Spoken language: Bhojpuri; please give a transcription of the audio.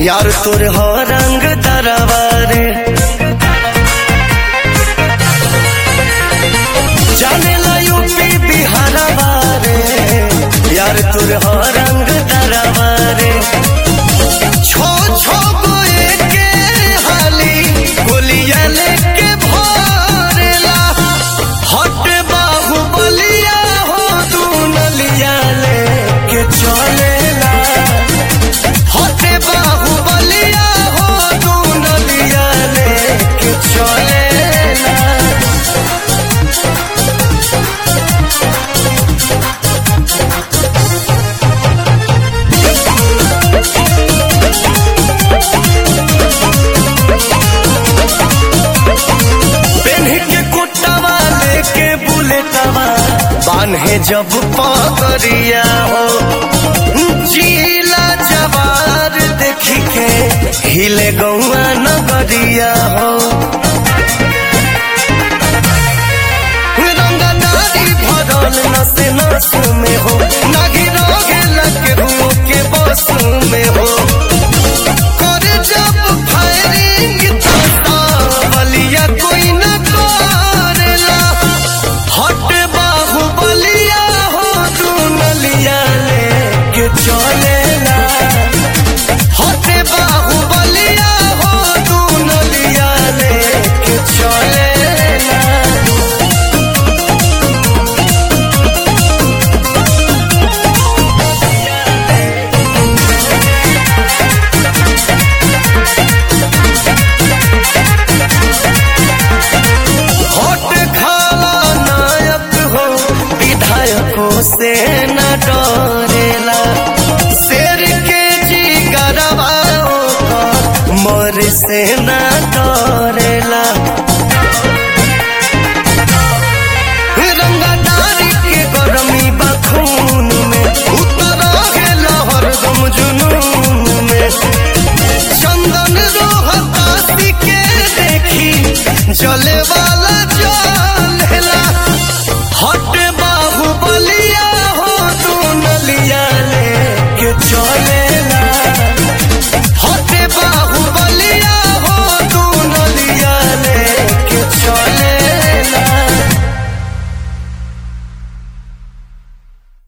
यार तोर हो रंग दरबारे जाने ला यूपी बिहार बारे यार तोर हो रंग दरबारे छो छो गोए के हाली गोलिया लेके भरेला हट बाहु बलिया हो तू नलिया लेके चलेला हट बाहु बलिया हो तू नलिया लेके चलेला पेन्ह के कुटवा लेके बुलेटवा बान्हे जब पगरिया हो जीला जवार देखी के हिले गौआ नगरिया हो रंगदारी भरल नसे नस में हो नागी रोगे लगे हुओं के बस में हो